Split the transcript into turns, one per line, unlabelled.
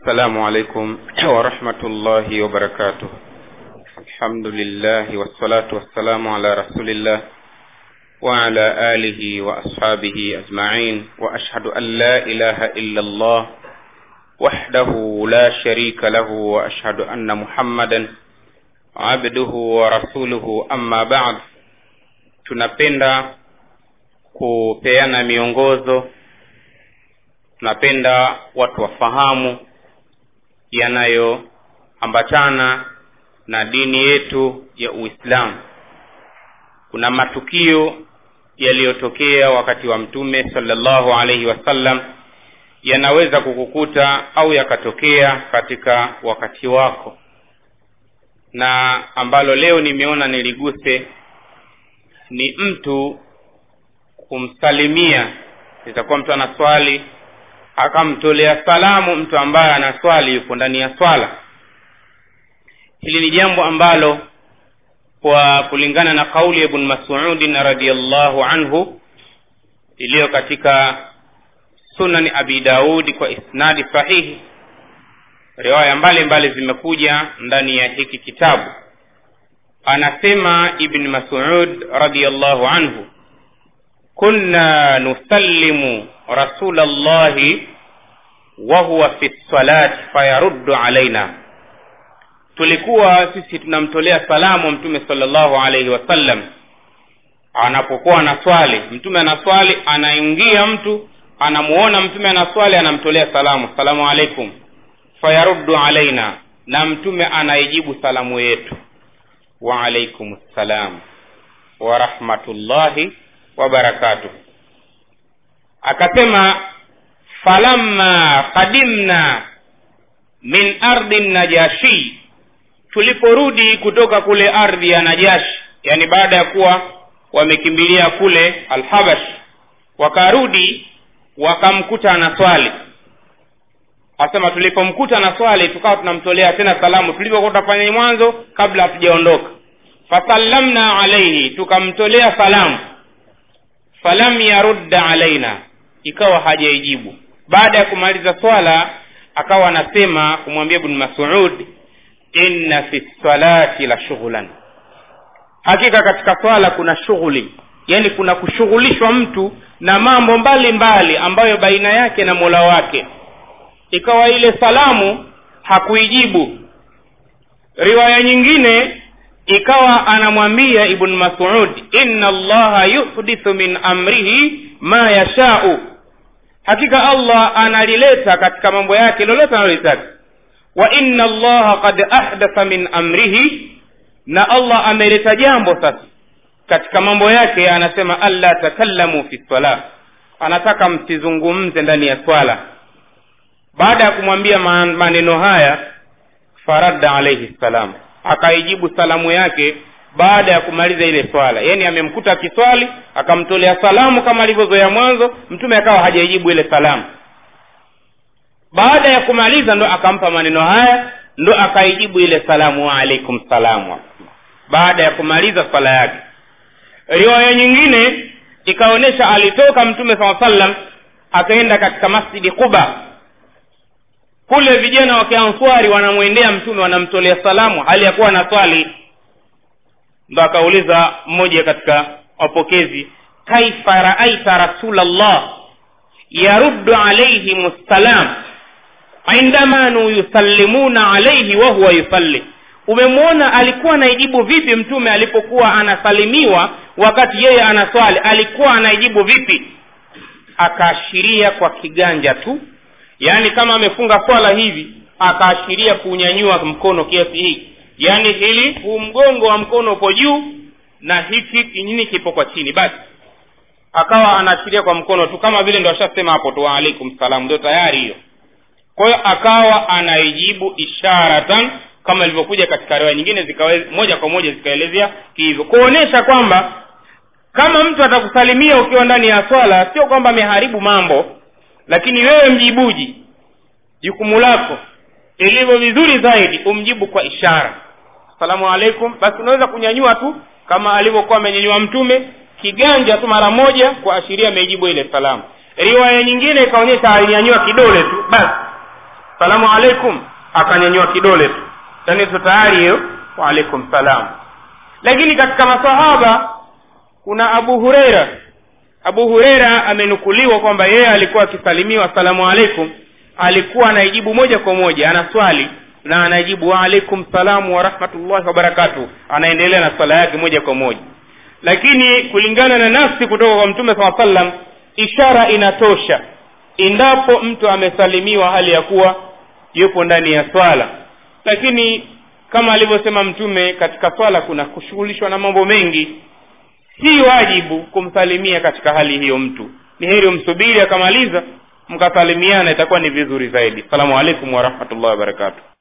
السلام عليكم ورحمة الله وبركاته الحمد لله والصلاة والسلام على رسول الله وعلى آله وأصحابه أجمعين وأشهد أن لا إله إلا الله وحده لا شريك له وأشهد أن محمدا عبده ورسوله أما بعد tunapenda kupeana miongozo tunapenda watu wafahamu yanayoambatana na dini yetu ya uislamu kuna matukio yaliyotokea wakati wa mtume salllahu alaihi wasallam yanaweza kukukuta au yakatokea katika wakati wako na ambalo leo nimeona niliguse ni mtu kumsalimia itakuwa mtu anaswali akamtolea salamu mtu ambaye anaswali yuko ndani ya swala hili ni jambo ambalo kwa kulingana na kauli ya ibn masudin radiallahu anhu iliyo katika sunani abi daudi kwa isnadi sahihi riwaya mbalimbali zimekuja ndani ya hiki kitabu anasema ibn masud radiallahu anhu kunna nusallimu rasula llahi wahuwa fi lsalati fayaruddu alaina tulikuwa sisi tunamtolea salamu mtume salllahu alaihi wasallam anapokuwa anaswali mtume anaswali anaingia mtu anamuona mtume anaswali anamtolea salamu salamu alaikum fayaruddu alaina na mtume anaijibu salamu yetu waalaikum ssalam warahmatullahi wabarakatuh akasema falamma qadimna min ardi najashi tuliporudi kutoka kule ardhi ya najashi yani baada ya kuwa wamekimbilia kule alhabash wakarudi wakamkuta na swali asema tulipomkuta na swali tukawa tunamtolea tena salamu tulivyokuwa tutafanya mwanzo kabla hatujaondoka fasallamna alaihi tukamtolea salamu falam yarudda alaina ikawa hajaijibu baada ya kumaliza swala akawa anasema kumwambia ibn masud inna fi salati la shughlan hakika katika swala kuna shughuli yani kuna kushughulishwa mtu na mambo mbalimbali mbali ambayo baina yake na mola wake ikawa ile salamu hakuijibu riwaya nyingine ikawa anamwambia ibn masud inna allaha yuhdithu min amrihi ma yashau hakika allah analileta katika mambo yake lolote analolitaka wa inna allaha qad ahdatha min amrihi na allah ameleta jambo sasa katika mambo yake anasema alla takallamu fi sala anataka msizungumze ndani ya swala baada ya kumwambia maneno haya faradda alaihi salam akaijibu salamu yake baada ya kumaliza ile swala yaani amemkuta akiswali akamtolea salamu kama alivyozoea mwanzo mtume akawa hajaijibu ile salamu baada ya kumaliza ndo akampa maneno haya ndo akaijibu ile salamu waalaikum salamu baada ya kumaliza swala yake riwaya nyingine ikaonyesha alitoka mtume saa sallam akaenda katika masjidi quba kule vijana wa kianswari wanamwendea mtume wanamtolea salamu hali ya kuwa na swali ndo akauliza mmoja katika wapokezi kaifa raaita rasulallah yaruddu alaihim ssalam indama yusallimuna alaihi wahuwa yusalli umemwona alikuwa anaijibu vipi mtume alipokuwa anasalimiwa wakati yeye anaswali alikuwa anaijibu vipi akaashiria kwa kiganja tu yaani kama amefunga swala hivi akaashiria kuunyanyua mkono kiasi hii yaani hili huu mgongo wa mkono upo juu na hiki kinyini kipo kwa chini basi akawa anaashiria kwa mkono tu kama vile ndo ashasema hapo tu waalaikum salam ndio tayari hiyo kwa hiyo akawa anaijibu isharatan kama ilivyokuja katika riwaya nyingine zikawe, moja kwa moja zikaelezea hivyo kuonyesha kwamba kama mtu atakusalimia ukiwa ndani ya swala sio kwamba ameharibu mambo lakini wewe mjibuji jukumu lako ilivyo vizuri zaidi umjibu kwa ishara asalamu alaikum basi unaweza kunyanyua tu kama alivyokuwa amenyanyua mtume kiganja tu mara moja kuashiria ameijibu ile salamu riwaya nyingine ikaonyesha alinyanyua kidole tu basi salamu alaikum akanyanyua kidole tu yani tu tayari hiyo waalaikum salam lakini katika masahaba kuna abu hureira abu hureira amenukuliwa kwamba yeye alikuwa akisalimiwa assalamu alaikum alikuwa anaijibu moja kwa moja ana swali na anajibu waalaikum salamu warahmatullahi wabarakatuh anaendelea na swala yake moja kwa moja lakini kulingana na nafsi kutoka kwa mtume saa sallam ishara inatosha endapo mtu amesalimiwa hali ya kuwa yupo ndani ya swala lakini kama alivyosema mtume katika swala kuna kushughulishwa na mambo mengi si wajibu kumsalimia katika hali hiyo mtu ni heri umsubiri akamaliza mkasalimiana itakuwa ni vizuri zaidi salamu alaikum warahmatullahi wabarakatuh